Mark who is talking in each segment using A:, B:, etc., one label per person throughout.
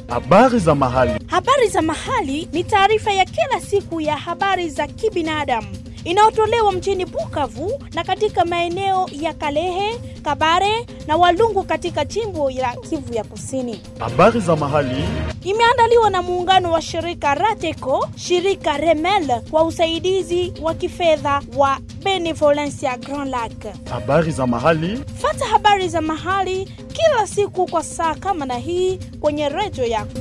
A: Habari za mahali.
B: Habari za mahali ni taarifa ya kila siku ya habari za kibinadamu inayotolewa mjini Bukavu na katika maeneo ya Kalehe, Kabare na Walungu katika jimbo la Kivu ya Kusini.
A: Habari za mahali.
B: Imeandaliwa na muungano wa shirika Rateco, shirika Remel kwa usaidizi wa kifedha wa Benevolencia Grand Lac.
A: Habari za mahali.
B: Fata habari za mahali kila siku kwa saa kama na hii kwenye redio yako.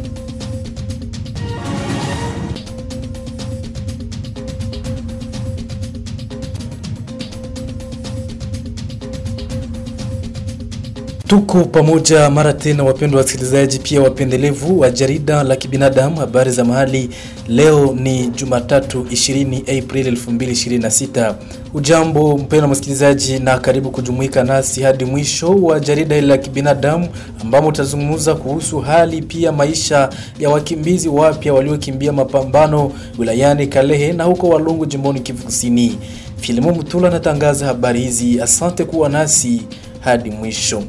C: Tuko pamoja mara tena, wapendwa wasikilizaji, pia wapendelevu wa jarida la kibinadamu habari za mahali. Leo ni Jumatatu 20 Aprili 2026. Ujambo mpendwa msikilizaji, na karibu kujumuika nasi hadi mwisho wa jarida hili la kibinadamu, ambamo tutazungumza kuhusu hali pia maisha ya wakimbizi wapya waliokimbia mapambano wilayani Kalehe na huko Walungu jimboni Kivu Kusini. Filimo Mutula anatangaza habari hizi. Asante kuwa nasi hadi mwisho.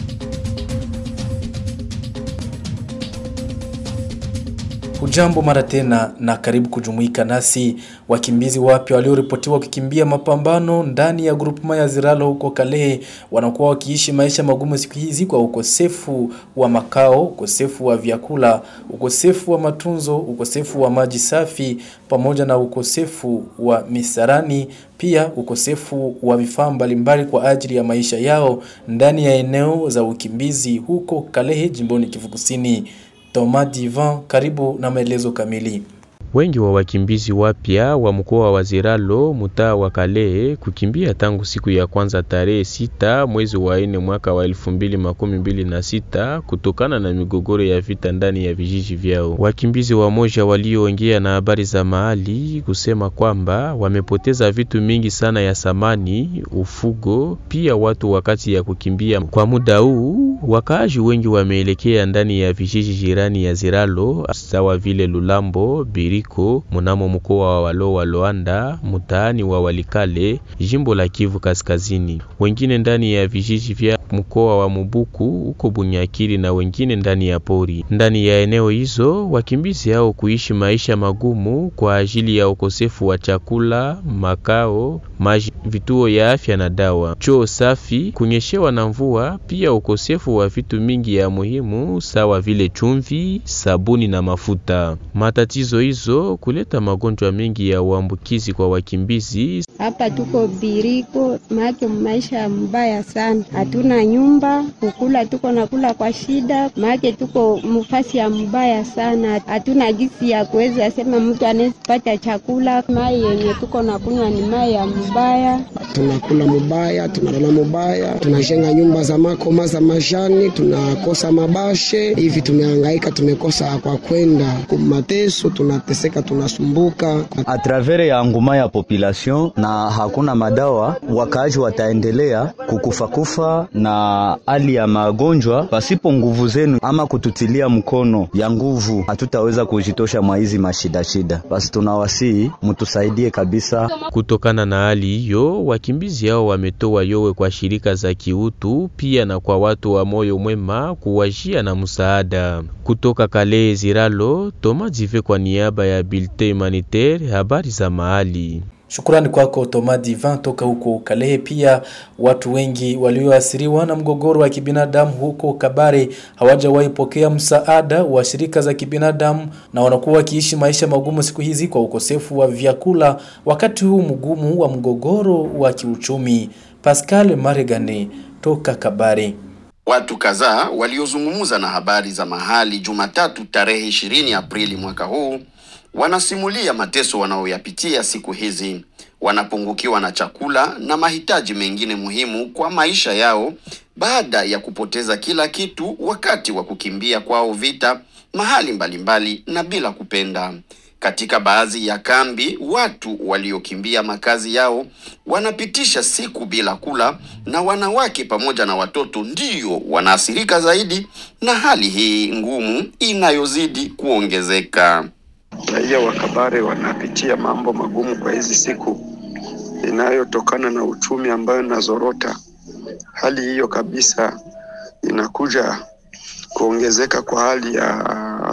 C: Hujambo mara tena na karibu kujumuika nasi. Wakimbizi wapya walioripotiwa kukimbia mapambano ndani ya grupema ya Ziralo huko Kalehe wanakuwa wakiishi maisha magumu siku hizi kwa ukosefu wa makao, ukosefu wa vyakula, ukosefu wa matunzo, ukosefu wa maji safi pamoja na ukosefu wa misarani, pia ukosefu wa vifaa mbalimbali kwa ajili ya maisha yao ndani ya eneo za ukimbizi huko Kalehe jimboni Kivu Kusini. Thomas Divan, karibu na maelezo kamili.
D: Wengi wa wakimbizi wapya wa mkoa wa Ziralo mtaa wa Kalehe kukimbia tangu siku ya kwanza tarehe sita mwezi wa nne mwaka wa elfu mbili makumi mbili na sita kutokana na migogoro ya vita ndani ya vijiji vyao. Wakimbizi wamoja walioongea na habari za mahali kusema kwamba wamepoteza vitu mingi sana ya samani, ufugo, pia watu wakati ya kukimbia. Kwa muda huu wakaaji wengi wameelekea ndani ya vijiji jirani ya Ziralo sawa vile Lulambo, Biri ko munamo mkoa wa Walo wa Loanda mtaani wa Walikale jimbo la Kivu Kaskazini, wengine ndani ya vijiji vya mkoa wa Mubuku huko Bunyakiri na wengine ndani ya pori. Ndani ya eneo hizo wakimbizi hao kuishi maisha magumu kwa ajili ya ukosefu wa chakula, makao, maji, vituo ya afya na dawa, choo safi, kunyeshewa na mvua, pia ukosefu wa vitu mingi ya muhimu sawa vile chumvi, sabuni na mafuta. Matatizo hizo kuleta magonjwa mengi ya uambukizi kwa wakimbizi.
E: Hapa tuko biriko make maisha mbaya sana, hatuna nyumba kukula, tuko nakula kwa shida make tuko mfasi ya mbaya sana, hatuna gisi ya kuweza sema mtu anayepata chakula. Mai yenye tuko nakunywa ni mai ya mbaya,
F: tunakula mubaya, tunalala mubaya, tunajenga nyumba za makoma za majani, tunakosa mabashe hivi, tumehangaika, tumekosa kwa kwenda kumateso, tunateseka, tunasumbuka
G: atravere ya nguma ya population na hakuna madawa, wakaaji wataendelea kukufakufa na hali ya magonjwa. Pasipo nguvu zenu ama kututilia mkono ya nguvu, hatutaweza kujitosha mwa hizi mashida shida. Basi tunawasihi mtusaidie kabisa.
D: Kutokana na hali hiyo, wakimbizi hao wametoa yowe kwa shirika za kiutu pia na kwa watu wa moyo mwema kuwajia na msaada. Kutoka Kalehe Ziralo, Toma Jive kwa niaba ya Bilte Humanitaire, habari za mahali.
C: Shukrani kwako Thomas Divan toka huko Kalehe. Pia watu wengi walioathiriwa na mgogoro wa kibinadamu huko Kabare hawajawahi pokea msaada wa shirika za kibinadamu na wanakuwa wakiishi maisha magumu siku hizi kwa ukosefu wa vyakula wakati huu mgumu wa mgogoro wa kiuchumi. Pascal Maregane toka Kabare.
H: Watu kadhaa waliozungumza na habari za mahali Jumatatu tarehe 20 Aprili mwaka huu wanasimulia mateso wanaoyapitia siku hizi, wanapungukiwa na chakula na mahitaji mengine muhimu kwa maisha yao baada ya kupoteza kila kitu wakati wa kukimbia kwao vita mahali mbalimbali na bila kupenda. Katika baadhi ya kambi, watu waliokimbia makazi yao wanapitisha siku bila kula, na wanawake pamoja na watoto ndio wanaathirika zaidi na hali hii ngumu inayozidi kuongezeka.
I: Raia wa Kabare wanapitia mambo magumu kwa hizi siku inayotokana na uchumi ambayo inazorota. Hali hiyo kabisa inakuja kuongezeka kwa hali ya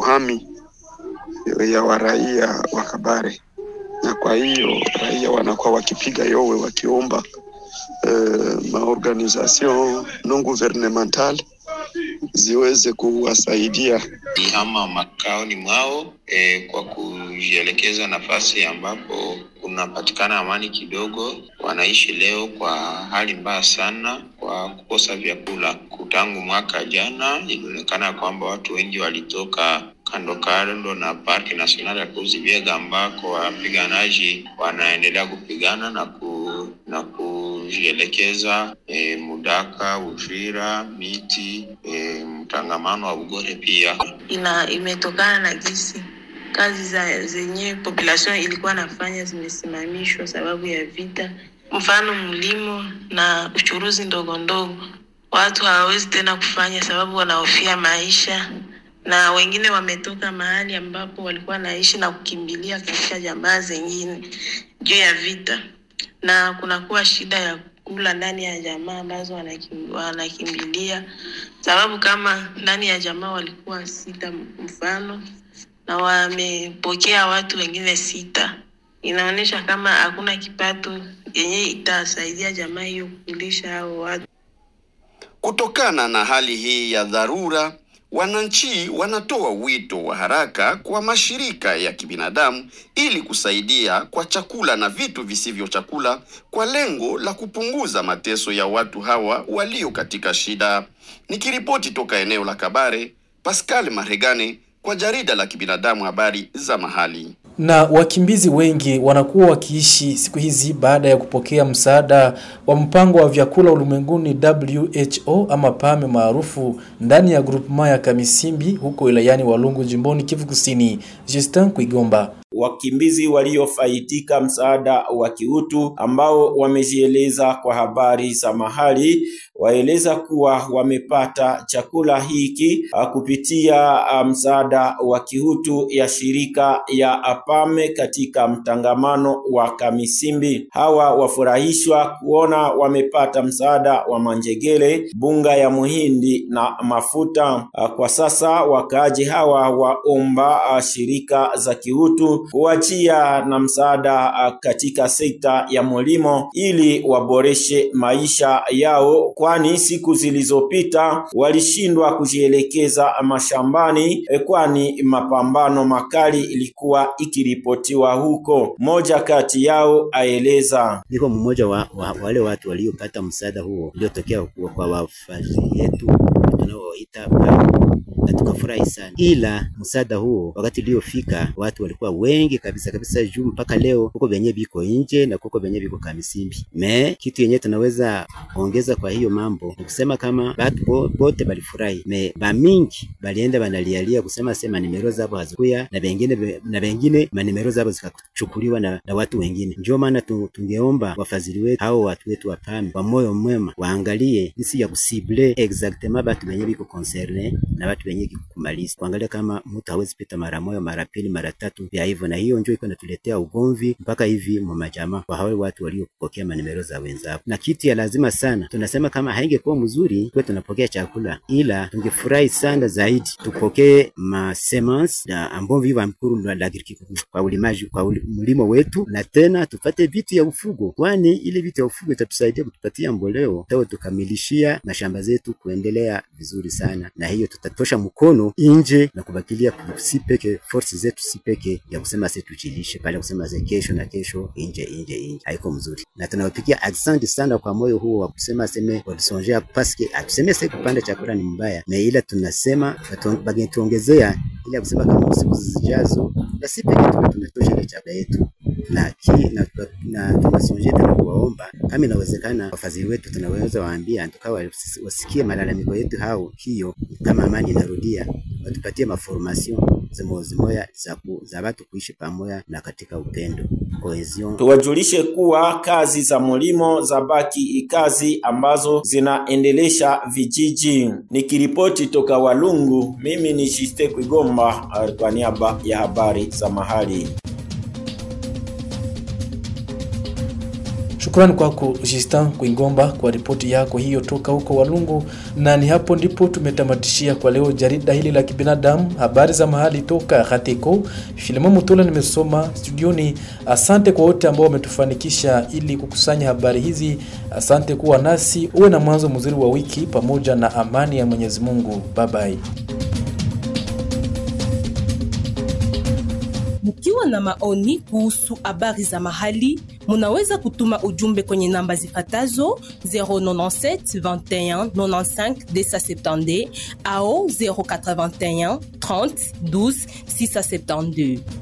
I: kuhami ya waraia wa Kabare, na kwa hiyo raia wanakuwa wakipiga yowe wakiomba uh, maorganisation non gouvernemental ziweze kuwasaidia
J: ama makaoni mwao e, kwa kujielekeza nafasi ambapo kunapatikana amani kidogo. Wanaishi leo kwa hali mbaya sana kwa kukosa vyakula. Tangu mwaka jana ilionekana kwamba watu wengi walitoka kando kando na parki nasionali ya Kozi Biega ambako wapiganaji wanaendelea kupigana na ku, na kujielekeza e, Mudaka, Uvira, Miti, e, mtangamano wa Ugore pia
K: ina imetokana na jinsi kazi za zenye population ilikuwa nafanya zimesimamishwa sababu ya vita, mfano mlimo na uchuruzi ndogo ndogo, watu hawawezi tena kufanya sababu wanahofia maisha, na wengine wametoka mahali ambapo walikuwa naishi na kukimbilia katika jamaa zingine juu ya vita, na kunakuwa shida ya kula ndani ya jamaa ambazo wanakim, wanakimbilia, sababu kama ndani ya jamaa walikuwa sita mfano na wamepokea watu wengine sita, inaonyesha kama hakuna kipato yenye itasaidia jamaa hiyo kulisha hao watu.
H: Kutokana na hali hii ya dharura, wananchi wanatoa wito wa haraka kwa mashirika ya kibinadamu ili kusaidia kwa chakula na vitu visivyo chakula kwa lengo la kupunguza mateso ya watu hawa walio katika shida. Nikiripoti toka eneo la Kabare, Pascal Maregane kwa jarida la kibinadamu habari za mahali.
C: Na wakimbizi wengi wanakuwa wakiishi siku hizi baada ya kupokea msaada wa mpango wa vyakula ulimwenguni WHO ama PAME maarufu ndani ya grupema ya Kamisimbi huko wilayani Walungu jimboni Kivu Kusini. Justin Kuigomba
L: wakimbizi waliofaidika msaada wa kiutu ambao wamejieleza kwa habari za mahali waeleza kuwa wamepata chakula hiki kupitia msaada wa kiutu ya shirika ya APAME katika mtangamano wa Kamisimbi. Hawa wafurahishwa kuona wamepata msaada wa manjegele, bunga ya muhindi na mafuta. Kwa sasa wakaaji hawa waomba shirika za kiutu kuachia na msaada katika sekta ya mulimo ili waboreshe maisha yao, kwani siku zilizopita walishindwa kujielekeza mashambani, kwani mapambano makali ilikuwa ikiripotiwa huko. Mmoja kati yao aeleza,
M: niko mmoja wa, wa wale watu waliopata msaada huo uliotokea kwa wafadhili yetu tunaoita na tukafurahi sana, ila msaada huo wakati uliofika watu walikuwa wengi kabisa kabisa, juu mpaka leo kuko venye biko nje na kuko venye biko Kamisimbi. Me kitu yenye tunaweza ongeza kwa hiyo mambo ni kusema kama batu bote balifurahi, me bamingi balienda banalialia kusema sema nimero zabo hazikuya na bengine na bengine manimero zabo zikachukuliwa na, na watu wengine. Ndio maana tungeomba wafadhili wetu hao watu wetu wa PAME kwa moyo mwema waangalie jinsi ya kusible exactement batu benye biko concerne na watu benye kumaliza kuangalia kama mtu hawezi pita mara moja mara pili mara tatu vya hivyo, na hiyo ndio iko inatuletea ugomvi mpaka hivi mwa majamaa kwa hao watu waliopokea manimero za wenzao. Na kitu ya lazima sana, tunasema kama haingekuwa mzuri kwa tunapokea chakula, ila tungefurahi sana zaidi tupokee ma semence na ambao viva mkuru la kwa ulimaji kwa mlimo wetu, na tena tupate vitu ya ufugo, kwani ile vitu ya ufugo itatusaidia kutupatia mboleo tao tukamilishia na shamba zetu kuendelea vizuri sana, na hiyo tutatosha mkono nje na kubakilia si peke force zetu si peke ya kusema sisi tujilishe pale kusema ze kesho na kesho nje nje nje, haiko mzuri, na tunawapigia asante sana kwa moyo huo wa kusema seme walisongea paske atuseme sasa kupanda chakula ni mbaya, na ila tunasema bageni tuongezea ili kusema kama siku zijazo na si peke tu tunatosha ile chakula yetu na ki, na, na tunasonje tena kuwaomba kama inawezekana, wafadhili wetu tunaweza waambia tukawa wasikie malalamiko yetu hao, hiyo kama amani inarudia, watupatie maformation zimo zimoya za, ku, za watu kuishi pamoja na katika upendo cohesion.
L: Tuwajulishe kuwa kazi za mulimo za baki kazi ambazo zinaendelesha vijiji. Nikiripoti toka Walungu, mimi ni Shiste Kwigomba kwa niaba ya habari za mahali.
C: Shukrani kwako Justin Kuingomba kwa ripoti yako hiyo toka huko Walungu, na ni hapo ndipo tumetamatishia kwa leo jarida hili la kibinadamu, habari za mahali toka Hatiko. Filimo Mutula nimesoma studioni. Asante kwa wote ambao wametufanikisha ili kukusanya habari hizi. Asante kuwa nasi, uwe na mwanzo mzuri wa wiki pamoja na amani ya Mwenyezi Mungu. Bye bye.
N: Mkiwa na maoni kuhusu habari za mahali, munaweza kutuma ujumbe kwenye namba zifatazo 097 21 95 270 au 081 30 12 672.